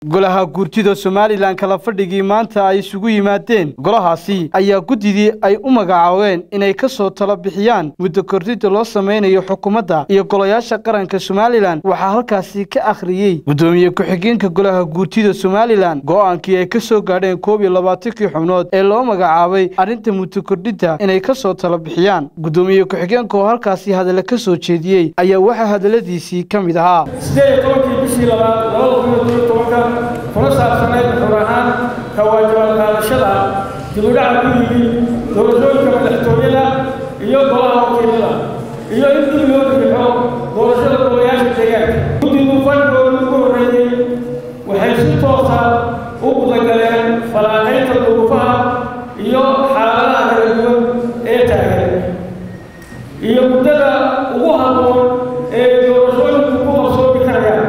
golaha guurtida somalilan kala fadhigii maanta ay isugu yimaadeen golahaasi ayaa guddidii ay u magacaabeen inay ka soo talo bixiyaan muddo kordhida loo samaynayo xukuumadda iyo golayaasha qaranka somalilan waxaa halkaasi ka akhriyey guddoomiye ku-xigeenka golaha guurtida somalilan go'aankii ay ka soo gaadheen koob iyo labaatankii xubnood ee loo magacaabay arrinta muddo kordhidda inay ka soo talo bixiyaan guddoomiye ku-xigeenka oo halkaasi hadalla ka soo jeediyey ayaa waxaa hadalladiisii ka mid ahaa sideed iyo tobankii bishii labaad labada kun iyo toban iyo tobanka kuna saabsanayd xur ahaan ka waajibaad qaadashada dibudhaca ku yimid doorashooyinka madaxtooyada iyo golaha wakiilada iyo in dib loo bixixo doorashada golayaasha deegaanka guddigu fadhigooda ugu horreeyey waxay si toosa u gudagaleen falanqaynta duruufaha iyo xaaladaha kala duwan ee taagan iyo muddada ugu habboon ee doorashooyinku ku qabsoomi karayaan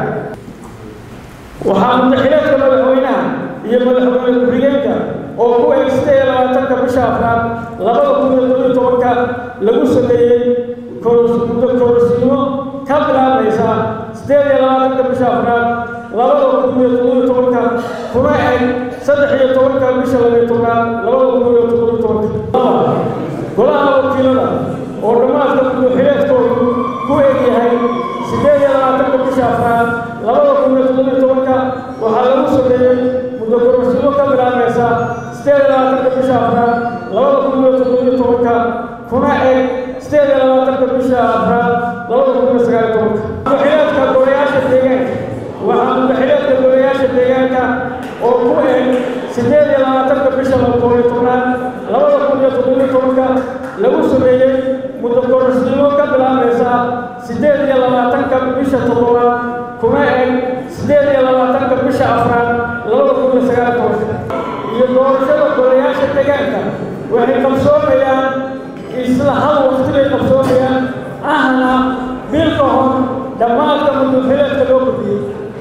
waxaa mutaxileedka madaxweynaha iyo madaxweyne ku-xigeenka oo ku eg siddeed iyo labaatanka bisha afraad labada kun iyo toban iyo tobanka lagu sameeyey muddo kororsiimo ka bilaabmaysa siddeed iyo labaatanka bisha afraad labada kun iyo toban iyo tobanka kuna eg saddex iyo tobanka bisha labiyo tobnaad labada kun iyo toban iyo tobanka golaha wakiilada oo dhammaadka mutaxileedkoodu ku eg yahay siddeed iyo labaatanka bisha afraad labada kun iyo toban iyo tobanka waxaa lagu sameeyey muddo kororsiimo ka bilaabmaysa siddeed iyo labaatanka bisha afraad labada kun iyo toban iyo tobanka kuna eg siddeed iyo labaatanka bisha afraad labada kun iyo sagaal iyo tobanka mutaxileedka golayaasha deegaanka waxaa mutaxileedka golayaasha deegaanka oo ku eg siddeed iyo labaatanka bisha toban iyo tobnaad labada kun iyo toban iyo tobanka lagu sameeyey muddo kororsiimo ka bilaabmaysa siddeed iyo labaatanka bisha toddobaad kuna eg siddeed iyo labaatanka bisha afraad labada kun iyo sagaal iyo tobanka iyo doorashada golayaasha deegaanka waxay qabsoomayaan isla hal waqti bay qabsoomayaan ahna bil ka hor dhammaadka muddaxileedka loo kordhiyey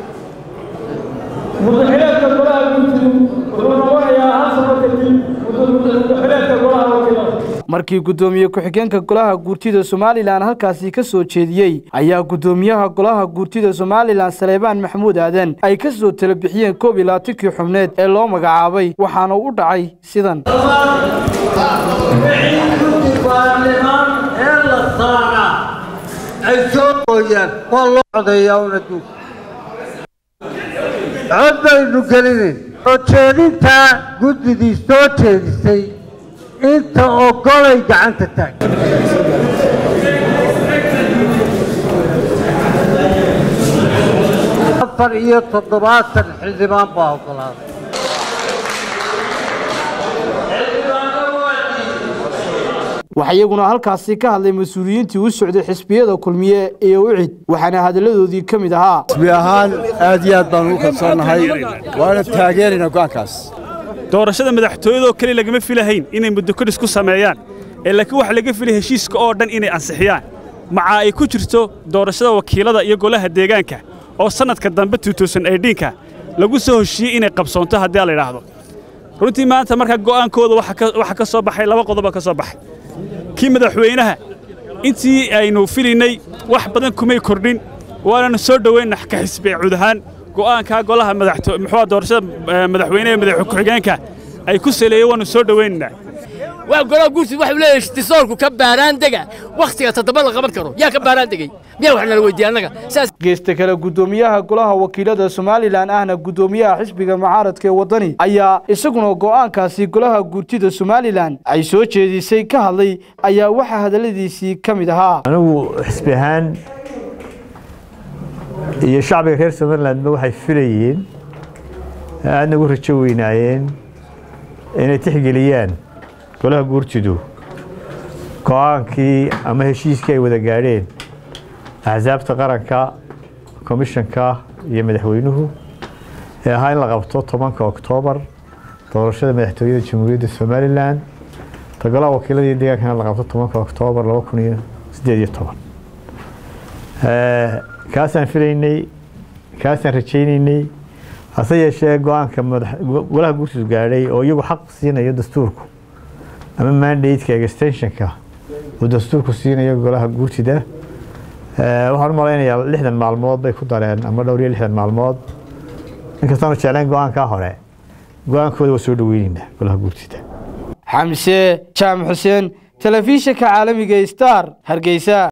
muddaxileedka golaha guurtidu wuxuu noqonayaa hal sano kadib muddaxileedka golaha wakiilada markii guddoomiye ku-xigeenka golaha guurtida somalilan halkaasi ka soo jeediyey ayaa guddoomiyaha golaha guurtida somalilan saleebaan maxamuud aadan ay ka soo tala bixiyeen koob iyo labaatankii xubneed ee loo magacaabay waxaana u dhacay sidan baarlimaan ee la saaraa ay soo gooyaan waa loo codeeyaa un adduunka cod baynu gelinayn soo jeedintaa guddidii soo jeedisay inta ogolay gacanta taag afar iyo toddobaatan xildhibaan baa ogolaaday waxaa iyaguna halkaasi ka hadlay mas-uuliyiintii u socday xisbiyada kulmiye iyo ucid waxaana hadalladoodii ka mid ahaa xisbi ahaan aad iyo aad baan ugu kalsoonnahay waana taageeraynaa go'aankaas doorashada madaxtooyadoo keli lagama filahayn inay muddo kodhis ku sameeyaan ee laakiin waxa laga filay heshiiska oo dhan inay ansixiyaan maca ay ku jirto doorashada wakiilada iyo golaha deegaanka oo sannadka dambe ka lagu soo heshiiyey inay qabsoonto haddii la idhaahdo runtii maanta markaa go'aankooda waxa ka soo baxay laba qodoba ka soo baxay kii madaxweynaha intii aynu filinnay wax badan kumay kordhin waananu soo dhoweynna ka xisbi cud ahaan go'aankaa golaha muxuu doorashada madaxweyne ee madax ku-xigeenka ay ku saleeyeen waanu soo dhoweynaynaa waa golaha guursid waxuu leeyahay istisoorku ka baaraan dega wakhtiga toddoba la qaban karo yaa ka baaraan degey miyaa wax nala weydiiya annaga saas geesta kale guddoomiyaha golaha wakiilada somalilan ahna guddoomiyaha xisbiga mucaaradka ee waddani ayaa isaguna go'aankaasi golaha guurtida somalilan ay soo jeedisay ka hadlay ayaa waxaa hadalladiisii ka mid ahaa anigu xisbi ahaan iyo shacbiga reer somalilandba waxay filayeen aadna ugu rajo weynaayeen inay tixgeliyaan golaha guurtidu go'aankii ama heshiiskii ay wada gaadheen axsaabta qaranka komishanka iyo madaxweynuhu ee ahaa in la qabto tobanka oktoobar doorashada madaxtooyada jamhuuriyadda somalilan ta golaha wakiilada iyo deegaankana la qabto tobanka oktoobar laba kun iyo siddeed iyo toban kaasaan filaynay kaasaan rajaynaynay hase yeeshee go-aanka golaha guurtidu gaadhay oo iyagu xaq siinayo dastuurku ama mandateka extensionka uu dastuurku siinayo golaha guurtida waxaan u malaynayaa lixdan maalmood bay ku dareen ama dhowr iyo lixdan maalmood inkastaanu jeclayn go-aankaa hore go-aankooda waa soo dhaweynaynaa golaha guurtida xamse jaamac xuseen telefishinka caalamiga star hargeysa